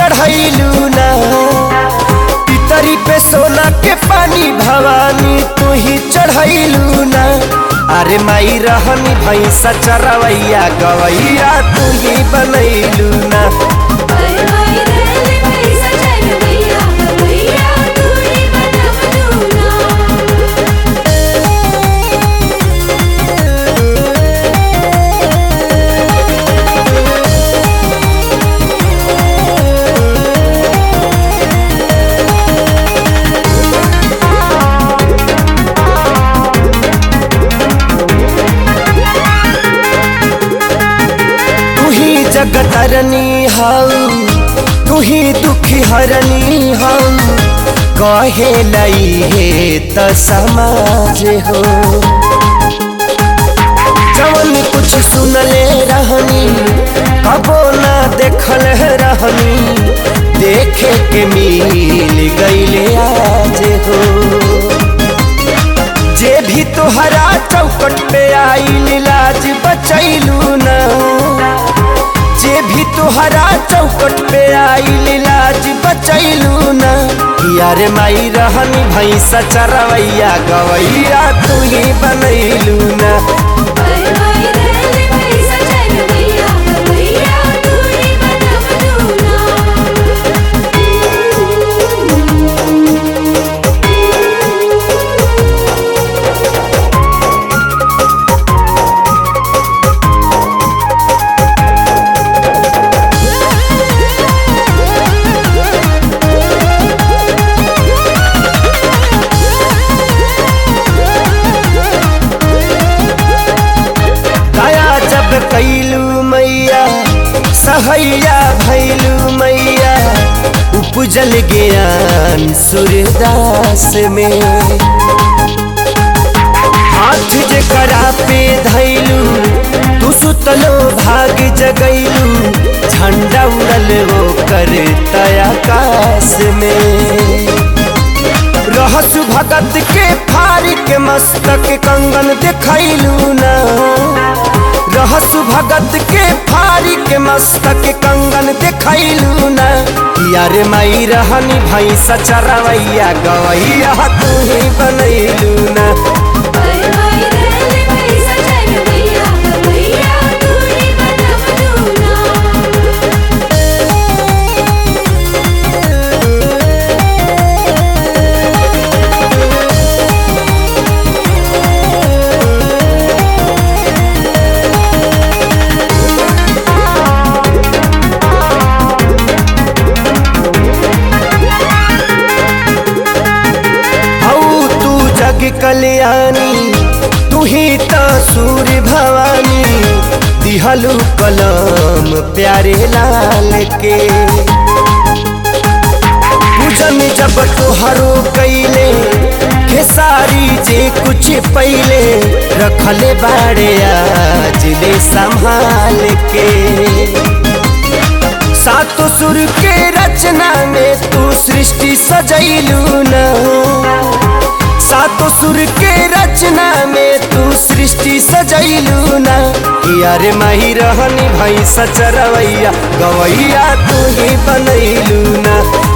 चढ़ैलू ना पितरी पे सोना के पानी भवानी तू ही चढ़ैलू ना अरे माई रहनी भैंसा चरवैया गवैया तू ही बनैलू ना अरे माई रहले पैसा चल भैया भैया तू ही बनवलू ना तू ही जगतरनी हऊ तू ही दुखी हरनी हऊ कहे लई हे त समाज हो जवन कुछ सुनले रहनी कबो ना देखल रहनी देखे के मिल गईले आज हो जे भी तोहरा चौकट पे आई लाज बचैलू ना जे भी तोहरा चौकट पे आई लाज बचैलू ना यार माई रहनी भैंसा चरवैया गवैया तू ही बनैलू ना अरे माई रहले पैसा चल भैया भैया तू ही बनवलू दया जब कैलू मैया सहैया भैलू मैया उपजल ज्ञान सूर्यदास में हाथ जे करा पे धैलू तू सुतलो भाग जगैलू झंडा उड़ल वो कर आकाश में रहसु भगत के फारी के मस्तक कंगन देखैलू ना रहसु भगत के फारी के मस्तक कंगन देखैलू ना यार माई रहनी भैंसा चरवैया गवैया तू ही बनैलू ना अरे माई रहले पैसा चल भैया भैया तू ही बनवलू ना हऊ तू जग कल्याणी तू ही तो सूर्य भवानी दिहलू कलम प्यारे लाल के पूजन जब तोहरो कैले खेसारी जे कुछ पहले रखले बाड़े आज ले संभाल के सातो सुर के रचना में तू सृष्टि सजैलू ना सातो सुर के रचना में तू सृष्टि सजैलू ना यार माही रहनी भैंसा चरवैया गवैया तू ही बनैलू ना